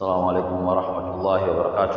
السلام عليكم ورحمة الله وبركاته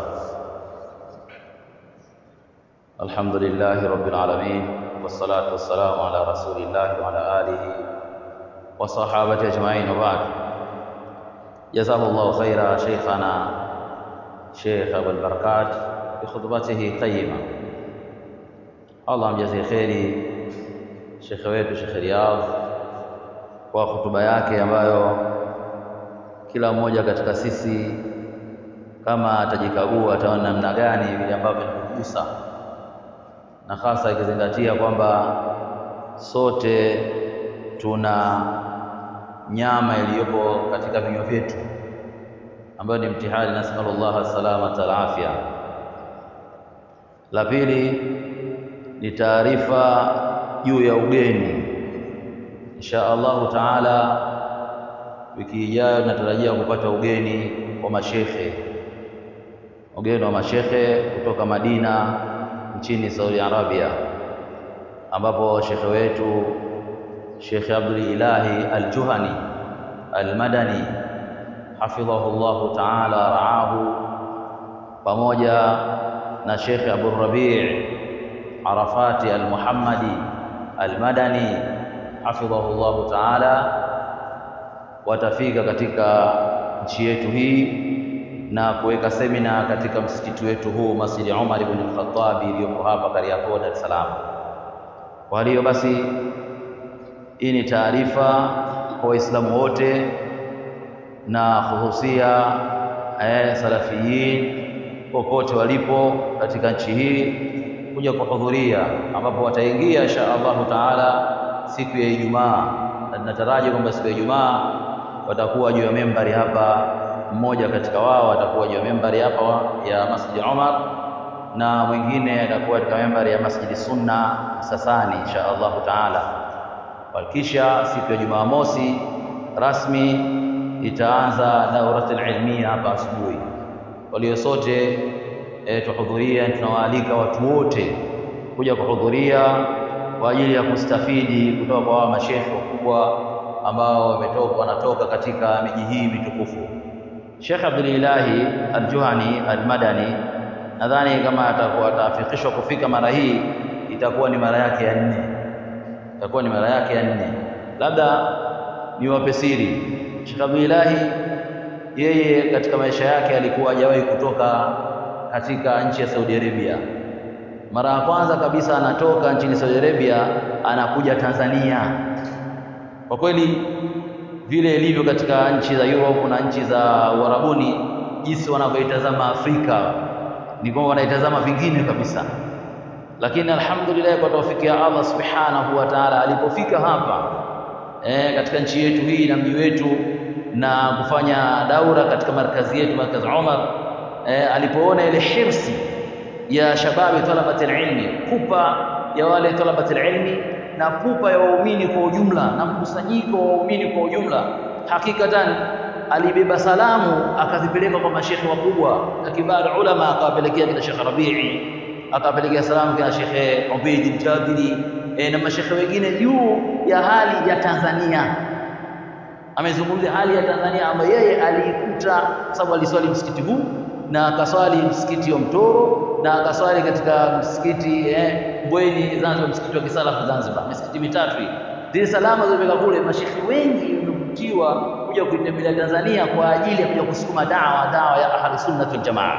الحمد لله رب العالمين والصلاة والسلام على رسول الله وعلى آله وصحابته أجمعين وبعد جزاه الله خيرا شيخنا شيخ أبو البركات بخطبته قيمة الله amjazie kheri shekhe wetu Shekhe Riyadh kwa hotuba yake ambayo kila mmoja katika sisi kama atajikagua ataona namna gani vile ambavyo ilikugusa, na hasa ikizingatia kwamba sote tuna nyama iliyopo katika vinywa vyetu ambayo ni mtihani, nasallallahu salamata alafya. La pili ni taarifa juu ya ugeni. Insha Allahu taala, wiki ijayo natarajia kupata ugeni wa mashekhe, ugeni wa mashekhe kutoka Madina nchini Saudi Arabia, ambapo shekhe wetu Shekhe Abdul Ilahi Al-Juhani Al-Madani hafidhahu llahu taala raahu, pamoja na Shekhe Abu Rabi' Arafati Al-Muhammadi Al-Madani hafidhahu llahu taala watafika katika nchi yetu hii na kuweka semina katika msikiti wetu huu Masjidi Umar ibn al-Khattab iliyopo hapa Kariakoo, Dar es Salaam. Kwa hiyo basi, hii ni taarifa kwa Waislamu wote na hususia eh, salafiyin popote walipo katika nchi hii kuja kuhudhuria, ambapo wataingia insha Allahu taala siku ya Ijumaa, na tunataraji kwamba siku ya Ijumaa watakuwa juu ya membari hapa, mmoja katika wao atakuwa juu ya membari hapa ya Masjid Umar na mwingine atakuwa katika membari ya Masjid Sunna Msasani insha Allahu taala. Kisha siku ya Jumamosi rasmi itaanza dauratul ilmia hapa asubuhi. Walio sote e, tuhudhuria, tunawaalika watu wote kuja kuhudhuria kwa ajili ya kustafidi kutoka kwa hawa mashekhe wakubwa ambao wametoka wanatoka katika miji hii mitukufu. Sheikh Abdulilahi Al-Juhani Al-Madani nadhani kama atakuwa ataafikishwa kufika mara hii itakuwa ni mara yake ya nne, itakuwa ni mara yake ya nne. Labda niwape siri, Sheikh Abdulilahi yeye katika maisha yake alikuwa hajawahi kutoka katika nchi ya Saudi Arabia. Mara ya kwanza kabisa anatoka nchini Saudi Arabia anakuja Tanzania. Kwa kweli vile ilivyo katika nchi za Europe na nchi za Uarabuni, jinsi wanavyoitazama Afrika ni kwamba wanaitazama vingine kabisa, lakini alhamdulillah kwa taufiki ya Allah subhanahu wa ta'ala, alipofika hapa e, katika nchi yetu hii na mji wetu na kufanya daura katika markazi yetu markazi Umar e, alipoona ile hirsi ya shababi talabati ilmi, pupa ya wale talabati ilmi na pupa ya waumini kwa ujumla na mkusanyiko wa waumini kwa ujumla, hakikatan alibeba salamu akazipeleka kwa mashekhe wakubwa na kibar ulama, akawapelekea kina Shekhe Rabii, akawapelekea salamu kina Shekhe Ubaid Jabiri e, na mashekhe wengine juu ya hali ya Tanzania. Amezungumzia hali ya Tanzania ambayo yeye aliikuta, kwa sababu aliswali msikiti huu na akaswali msikiti wa Mtoro na akaswali katika msikiti eh, Mbweni Zanzibar, msikiti wa Kisalafu Zanzibar, misikiti mitatu hii. Zile salama zilipeka kule, mashekhi wengi wamevutiwa kuja kuitembelea Tanzania kwa ajili ya kuja kusukuma dawa dawa ya ahli sunnah wal jamaa,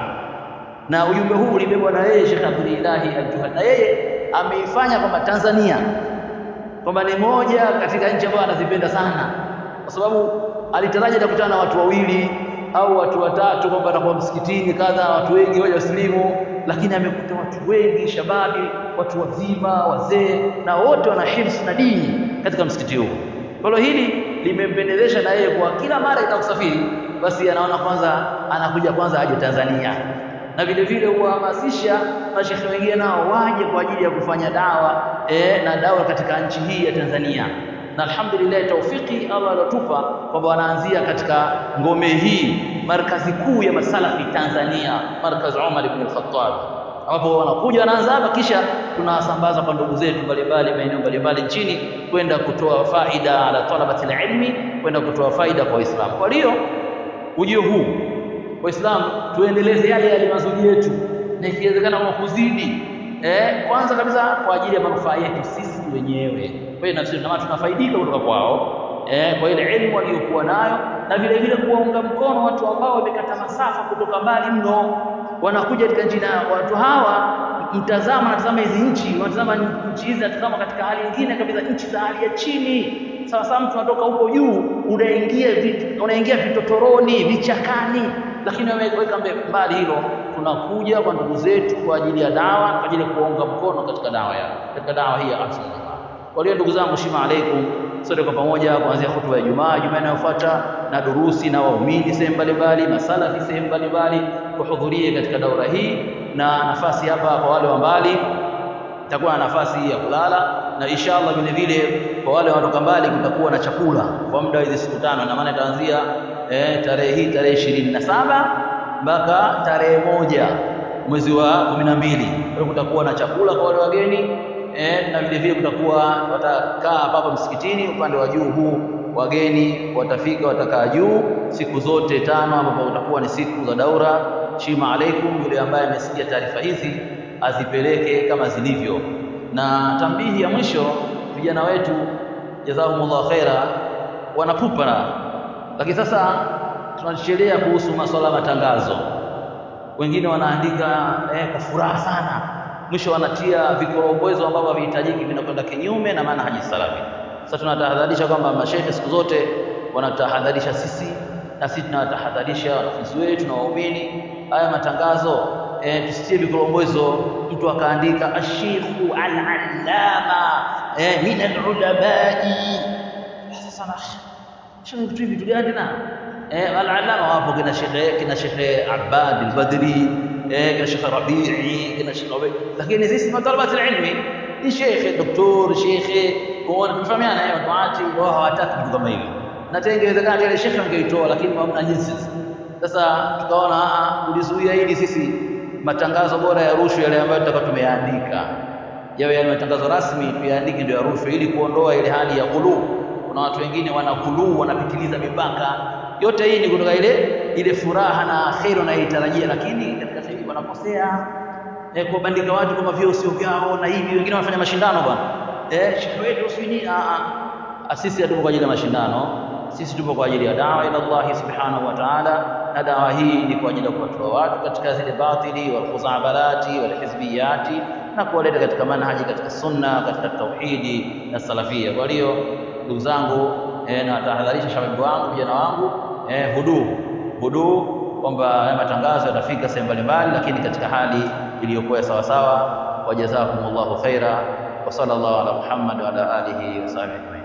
na ujumbe huu ulibebwa na yeye Sheikh Abdulilahi Al-Juhani, na yeye ameifanya kwamba Tanzania kwamba ni moja katika nchi ambayo anazipenda sana, kwa sababu alitaraji atakutana na watu wawili au watu watatu kwamba atakuwa msikitini kadha, watu wengi waje wasilimu, lakini amekuta watu wengi shababi, watu wazima, wazee, na wote wana hirsi na dini katika msikiti huu. Kwa hiyo hili limempendezesha na yeye kwa kila mara itakusafiri, basi anaona kwanza anakuja kwanza aje Tanzania, na vile vile huwahamasisha mashekhe wengine nao waje kwa ajili ya kufanya dawa e, na dawa katika nchi hii ya Tanzania na alhamdulillah taufiki Allah alotupa kwamba wanaanzia katika ngome hii markazi kuu ya masalafi Tanzania, markazi Umar ibn al-Khattab, ambapo wanakuja wanaanza hapa, kisha tunawasambaza kwa ndugu zetu mbalimbali maeneo mbalimbali nchini kwenda kutoa faida ala talabati ilmi, kwenda kutoa faida kwa Waislamu. Kwa hiyo ujio huu Waislamu tuendeleze yale yale mazuri yetu na ikiwezekana kwa kuzidi eh, kwanza kabisa kwa ajili ya manufaa yetu sisi wenyewe. Kwa hiyo na sisi na tunafaidika kutoka kwao eh, kwa ile elimu waliyokuwa nayo na vile vile kuwaunga mkono watu ambao wamekata masafa kutoka mbali mno wanakuja katika nchi na watu hawa mtazama natazama hizi nchi wanatazama nchi hizi natazama katika hali nyingine kabisa nchi za hali ya chini sawa sawa mtu anatoka huko juu unaingia vit, unaingia vitotoroni vichakani lakini wameweka mbali hilo tunakuja kwa ndugu zetu kwa ajili ya dawa kwa ajili ya kuwaunga mkono katika dawa ya katika dawa hii ya Ahlusunna Jamaa kwa hiyo ndugu zangu shima alaikum sote kwa pamoja kuanzia hutuba ya Jumaa Jumaa inayofuata na durusi na waumini sehemu mbalimbali masalafi sehemu mbalimbali tuhudhurie katika daura hii na nafasi hapa kwa wale wa mbali itakuwa na nafasi ya kulala na inshallah vile vile kwa wale wanatoka mbali kutakuwa na chakula kwa muda wa hizi siku tano na maana itaanzia eh, tarehe hii tarehe ishirini na saba mpaka tarehe moja mwezi wa kumi na mbili kwa hiyo kutakuwa na chakula kwa wale wageni eh, na vile vile kutakuwa watakaa hapa hapa msikitini upande wa juu huu wageni watafika watakaa juu siku zote tano ambapo utakuwa ni siku za daura shima alaikum yule ambaye amesikia taarifa hizi azipeleke kama zilivyo na tambihi ya mwisho vijana wetu jazahumullah khaira wanapupa lakini sasa tunachelea kuhusu masuala ya matangazo wengine wanaandika eh, kwa furaha sana mwisho wanatia vikorombozo ambavyo havihitajiki vinakwenda kinyume na maana haji salafi sasa tunatahadharisha kwamba mashehe siku zote wanatahadharisha sisi na sisi tunawatahadharisha wanafunzi wetu na waumini haya matangazo e, tusitie vikorombozo mtu akaandika ashikhu al-allama e, min al-ulamai sasa na shekhe vitu vitu gani na eh, al-allama wapo kina shekhe kina shekhe Abbad al-Badri eh, kina shekhe Rabi'i kina shekhe lakini sisi matalabat al-ilmi ni shekhe doktor shekhe kuona tunafahamiana hiyo tuati wao hawataki vitu kama hivyo na tena ingewezekana ile shekhe angeitoa lakini hamna jinsi sasa tukaona a kulizuia hili sisi matangazo bora ya rushwa yale ambayo tutakuwa tumeyaandika yawe yale matangazo rasmi tuyaandike ndio ya rushwa ili kuondoa ile hali ya ghuluu kuna watu wengine wana ghuluu wanapitiliza mipaka yote hii ni kutoka ile ile furaha na kheri wanayoitarajia lakini katika kheri wanakosea eh, kuwabandika watu kama vyeo sio vyao na hivi wengine wanafanya mashindano bwana eh, shekhe wetu sijui a a sisi hatupo kwa ajili ya mashindano sisi tupo kwa ajili ya dawa ila Allah subhanahu wa ta'ala na dawa hii ni kwa ajili ya kuwatoa watu katika zile batili wal khuzabalati wal hizbiyati na kuwaleta katika manhaji katika sunna katika tauhidi na salafia kwa hiyo ndugu zangu eh, na tahadharisha shababu wangu vijana wangu eh, hudu hudu kwamba haya matangazo yatafika sehemu mbalimbali lakini katika hali iliyokuwa sawa sawa wajazakumullahu khaira wa sallallahu ala muhammad wa ala alihi wa sahbihi ajma'in